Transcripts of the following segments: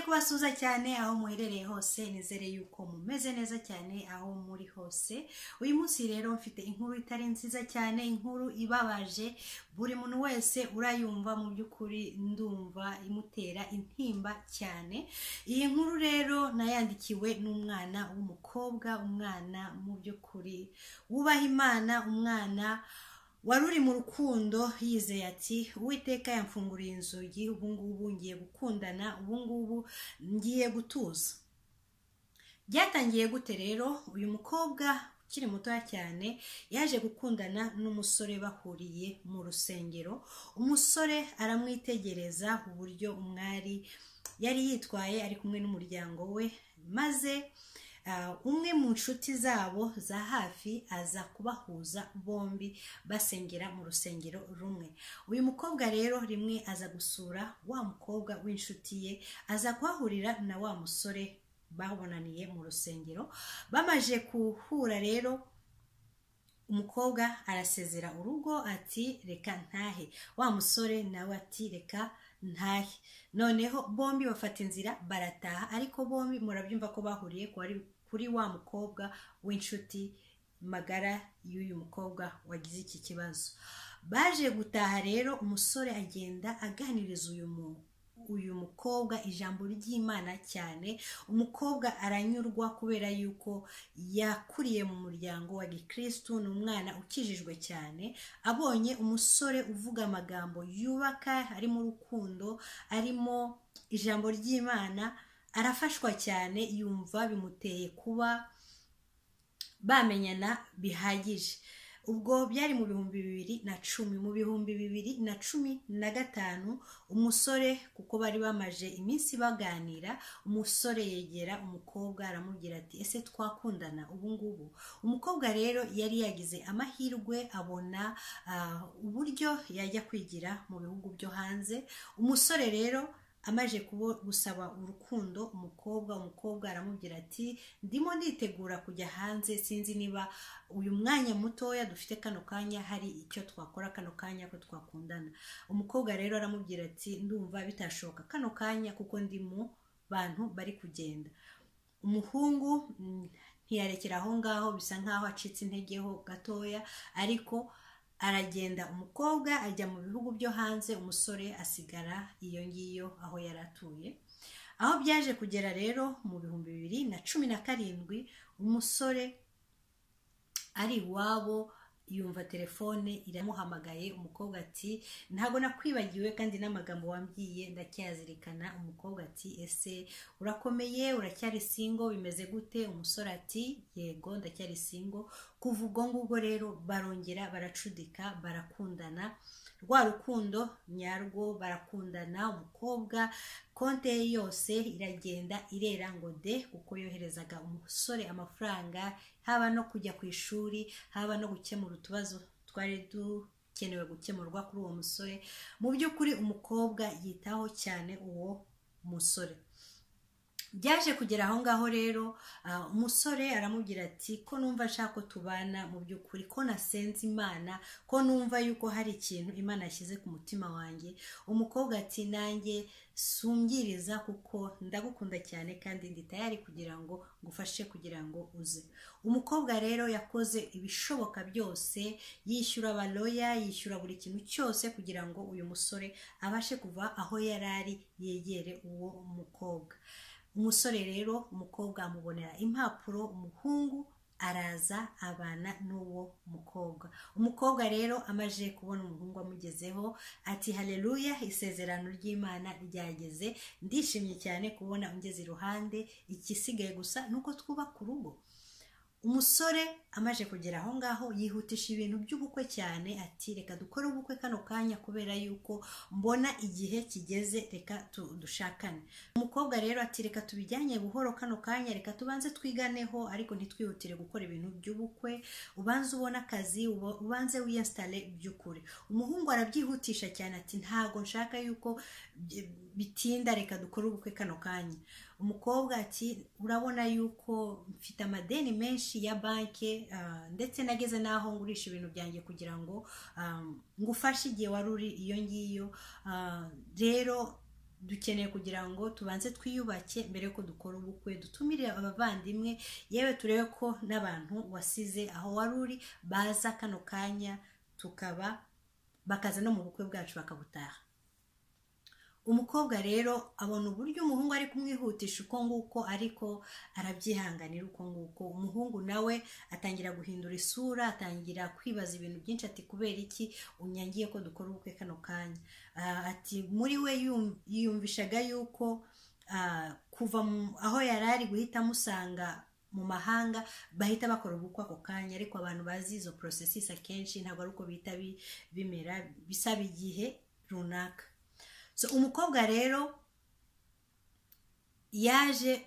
kubasuhuza cyane aho muherereye hose nizere yuko mumeze neza cyane aho muri hose uyu munsi rero mfite inkuru itari nziza cyane inkuru ibabaje buri muntu wese urayumva mu by'ukuri ndumva imutera intimba cyane iyi nkuru rero nayandikiwe n'umwana w'umukobwa umwana mu by'ukuri wubaha imana umwana wari uri mu rukundo yizeye ati uwiteka yamfunguriye inzugi ubu ngubu ngiye gukundana ubu ngubu ngiye gutuza byatangiye gute rero uyu mukobwa ukiri mutoya cyane yaje gukundana n'umusore bahuriye mu rusengero umusore aramwitegereza uburyo umwari yari yitwaye ari kumwe n'umuryango we maze umwe mu nshuti zabo za hafi aza kubahuza bombi basengera mu rusengero rumwe uyu mukobwa rero rimwe aza gusura wa mukobwa w'inshuti ye aza kuhahurira na wa musore babonaniye mu rusengero bamaze guhura rero umukobwa arasezera urugo ati reka ntahe wa musore nawe ati reka ntahe noneho bombi bafata inzira barataha ariko bombi murabyumva ko bahuriye kuri wa mukobwa w'inshuti magara y'uyu mukobwa wagize iki kibazo baje gutaha rero umusore agenda aganiriza uyu muntu uyu mukobwa ijambo ry'imana cyane umukobwa aranyurwa kubera yuko yakuriye mu muryango wa gikirisitu ni umwana ukijijwe cyane abonye umusore uvuga amagambo yubaka arimo urukundo arimo ijambo ry'imana arafashwa cyane yumva bimuteye kuba bamenyana bihagije ubwo byari mu bihumbi bibiri na cumi mu bihumbi bibiri na cumi na gatanu umusore kuko bari bamaje iminsi baganira umusore yegera umukobwa aramubwira ati ese twakundana ubu ngubu umukobwa rero yari yagize amahirwe abona uburyo yajya kwigira mu bihugu byo hanze umusore rero amaje gusaba urukundo umukobwa umukobwa aramubwira ati ndimo nditegura kujya hanze sinzi niba uyu mwanya mutoya dufite kano kanya hari icyo twakora kano kanya ko twakundana umukobwa rero aramubwira ati ndumva bitashoboka kano kanya kuko ndi mu bantu bari kugenda umuhungu ntiyarekera aho ngaho bisa nkaho acitse intege ho gatoya ariko aragenda umukobwa ajya mu bihugu byo hanze umusore asigara iyo ngiyo aho yari atuye aho byaje kugera rero mu bihumbi bibiri na cumi na karindwi umusore ari iwabo yumva telefone iramuhamagaye umukobwa ati ntabwo nakwibagiwe kandi n'amagambo wambwiye ndacyazirikana umukobwa ati ese urakomeye uracyari singo bimeze gute umusore ati yego ndacyari singo kuva ubwo ngubwo rero barongera baracudika barakundana rwa rukundo nyarwo barakundana umukobwa konte ye yose iragenda irera ngo de kuko yoherezaga umusore amafaranga haba no kujya ku ishuri haba no gukemura utubazo twari dukenewe gukemurwa kuri uwo musore mu by'ukuri umukobwa yitaho cyane uwo musore byaje kugera aho ngaho rero umusore aramubwira ati ko numva nshaka ko tubana mu by'ukuri ko nasenze imana ko numva yuko hari ikintu imana yashyize ku mutima wanjye umukobwa ati nanjye sungiriza kuko ndagukunda cyane kandi ndi tayari kugira ngo ngufashe kugira ngo uze umukobwa rero yakoze ibishoboka byose yishyura abaloya yishyura buri kintu cyose kugira ngo uyu musore abashe kuva aho yari ari yegere uwo mukobwa umusore rero umukobwa amubonera impapuro umuhungu araza abana n'uwo mukobwa umukobwa rero amaze kubona umuhungu amugezeho ati hareruya isezerano ry'imana ryageze ndishimye cyane kubona ungeze iruhande igisigaye gusa ni uko twubaka urugo umusore amaze kugera aho ngaho yihutisha ibintu by'ubukwe cyane ati reka dukore ubukwe kano kanya kubera yuko mbona igihe kigeze reka dushakane umukobwa rero ati reka tubijyanye buhoro kano kanya reka tubanze twiganeho ariko ntitwihutire gukora ibintu by'ubukwe ubanze ubona akazi ubanze wiyensitare by'ukuri umuhungu arabyihutisha cyane ati ntabwo nshaka yuko bitinda reka dukore ubukwe kano kanya umukobwa ati urabona yuko mfite amadeni menshi ya banki ndetse nageze n'aho ngurisha ibintu byanjye kugira ngo ngufashe igihe wari uri iyo ngiyo rero dukeneye kugira ngo tubanze twiyubake mbere ko dukora ubukwe dutumire abavandimwe yewe turebe ko n'abantu wasize aho wari uri baza kano kanya tukaba bakaza no mu bukwe bwacu bakabutaha umukobwa rero abona uburyo umuhungu ari kumwihutisha uko nguko ariko arabyihanganira uko nguko umuhungu nawe atangira guhindura isura atangira kwibaza ibintu byinshi ati kubera iki unyangiye ko dukora ubukwe kano kanya ati muri we yiyumvishaga yuko kuva aho yari ari guhita amusanga mu mahanga bahita bakora ubukwe ako kanya ariko abantu bazi izo porosesisi akenshi ntabwo ari uko bihita bimera bisaba igihe runaka so umukobwa rero yaje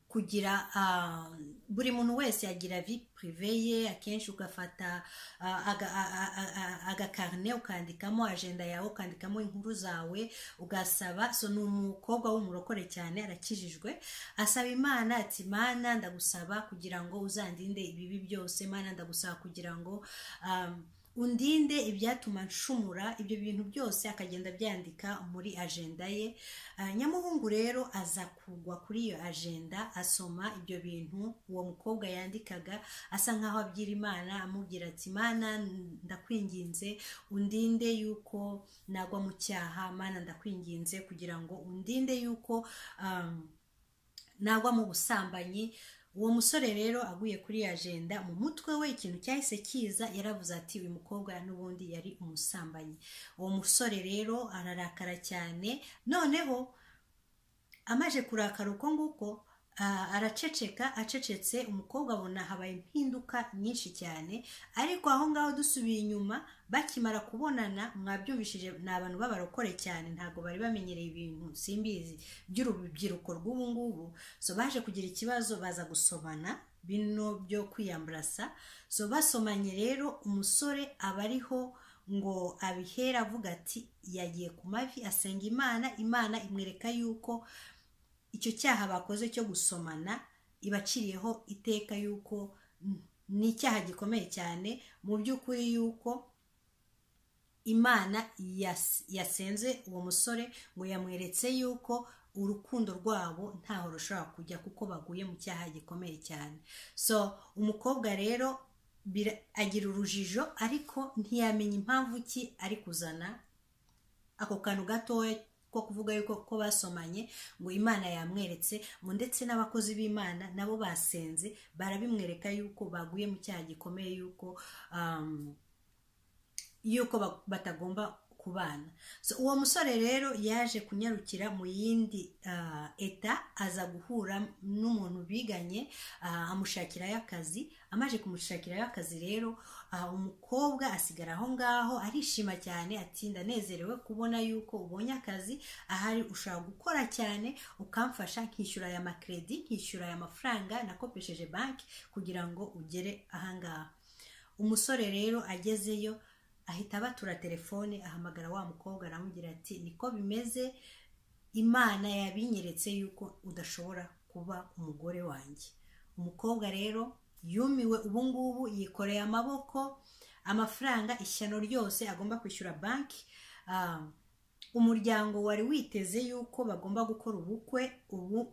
kugira buri muntu wese yagira vi purive ye akenshi ugafata agakarine ukandikamo ajenda yawe ukandikamo inkuru zawe ugasaba so ni umukobwa w'umurokore cyane arakijijwe asaba imana ati mana ndagusaba kugira ngo uzandinde ibibi byose mana ndagusaba kugira ngo undinde ibyatuma nshumura ibyo bintu byose akagenda abyandika muri ajenda ye nyamuhungu rero aza kugwa kuri iyo ajenda asoma ibyo bintu uwo mukobwa yandikaga asa nkaho abyira imana amubwira ati mana ndakwinginze undinde yuko nagwa mu cyaha mana ndakwinginze kugira ngo undinde yuko nagwa mu busambanyi uwo musore rero aguye kuri iyo ajenda mu mutwe we ikintu cyahise kiza yaravuze ati uyu mukobwa n'ubundi yari umusambanyi uwo musore rero ararakara cyane noneho amaje kurakara uko nguko araceceka acecetse umukobwa abona habaye impinduka nyinshi cyane ariko aho ngaho dusubiye inyuma bakimara kubonana mwabyumvishije ni abantu b'abarokore cyane ntabwo bari bamenyereye ibintu simbizi by'urubyiruko rw'ubu ngubu so baje kugira ikibazo baza gusomana bino byo kwiyambarasa so basomanye rero umusore aba ariho ngo abihera avuga ati yagiye ku mavi asenga imana imana imwereka yuko icyo cyaha bakoze cyo gusomana ibaciriyeho iteka yuko ni icyaha gikomeye cyane mu by'ukuri yuko imana yasenze uwo musore ngo yamweretse yuko urukundo rwabo ntaho rushobora kujya kuko baguye mu cyaha gikomeye cyane so umukobwa rero agira urujijo ariko ntiyamenya impamvu ki ari kuzana ako kantu gatoya ko kuvuga yuko ko basomanye ngo imana yamweretse ngo ndetse n'abakozi b'imana nabo basenze barabimwereka yuko baguye mu cyaha gikomeye yuko yuko batagomba kubana uwo musore rero yaje kunyarukira mu yindi eta aza guhura n'umuntu biganye amushakirayo akazi amaje kumushakirayo akazi rero umukobwa asigara aho ngaho arishima cyane ati ndanezerewe kubona yuko ubonye akazi ahari ushobora gukora cyane ukamfasha nkishyura aya makredi nkishyura aya mafaranga nakopesheje banki kugira ngo ugere ahangaha umusore rero agezeyo ahita abatura telefone ahamagara wa mukobwa aramubwira ati niko bimeze imana yabinyeretse yuko udashobora kuba umugore wanjye umukobwa rero yumiwe ubungubu yikoreye amaboko amafaranga ishyano ryose agomba kwishyura banki umuryango wari witeze yuko bagomba gukora ubukwe ubu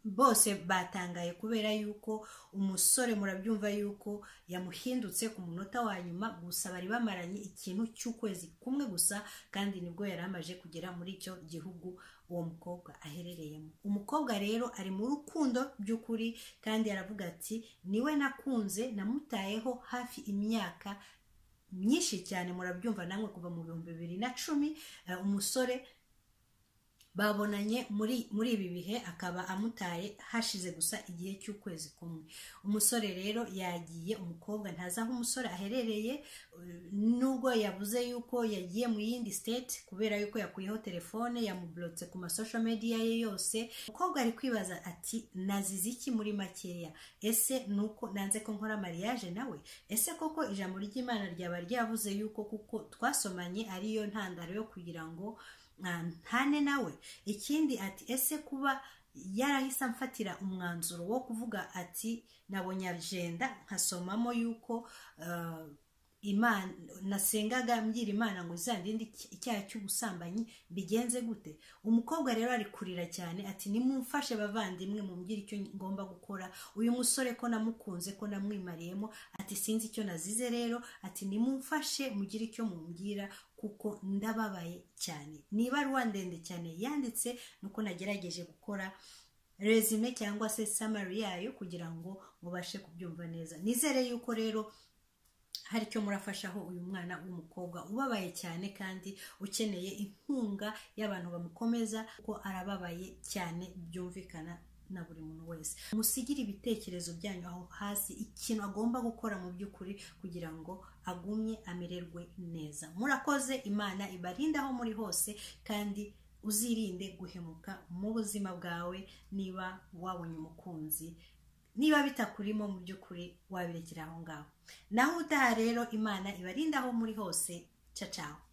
bose batangaye kubera yuko umusore murabyumva yuko yamuhindutse ku munota wa nyuma gusa bari bamaranye ikintu cy'ukwezi kumwe gusa kandi nibwo yari amaje kugera muri icyo gihugu uwo mukobwa aherereyemo umukobwa rero ari mu rukundo by'ukuri kandi aravuga ati niwe nakunze namutayeho hafi imyaka myinshi cyane murabyumva namwe kuva mu bihumbi bibiri na cumi umusore babonanye muri muri ibi bihe akaba amutaye hashize gusa igihe cy'ukwezi kumwe umusore rero yagiye umukobwa ntazi aho umusore aherereye nubwo yavuze yuko yagiye mu yindi state kubera yuko yakuyeho telefone yamuburutse ku masosho media ye yose umukobwa ari kwibaza ati nazize iki muri makeya ese nuko nanze ko nkora mariage nawe ese koko ijambo ry'imana ryaba ryavuze yuko kuko twasomanye ariyo ntandaro yo kugira ngo ntane nawe ikindi ati ese kuba yarahise amfatira umwanzuro wo kuvuga ati nabonye ajenda nkasomamo yuko imana nasengaga mbwira imana ngo izandinde icyaha cy'ubusambanyi bigenze gute umukobwa rero ari kurira cyane ati nimumfashe bavandimwe mumbwire icyo ngomba gukora uyu musore ko namukunze ko namwimariyemo ati sinzi icyo nazize rero ati nimumfashe mugire icyo mumbwira kuko ndababaye cyane ni ibaruwa ndende cyane yanditse nuko nagerageje gukora resume cyangwa se samari yayo kugira ngo mubashe kubyumva neza nizere yuko rero hari icyo murafashaho uyu mwana w'umukobwa ubabaye cyane kandi ukeneye inkunga y'abantu bamukomeza kuko arababaye cyane byumvikana na buri muntu wese musigire ibitekerezo byanyu aho hasi ikintu agomba gukora mu by'ukuri kugira ngo agumye amererwe neza murakoze imana ibarinde aho muri hose kandi uzirinde guhemuka mu buzima bwawe niba wabonye umukunzi niba bitakurimo mu by'ukuri wabirekera aho ngaho naho utaha rero imana ibarinda aho muri hose cacaho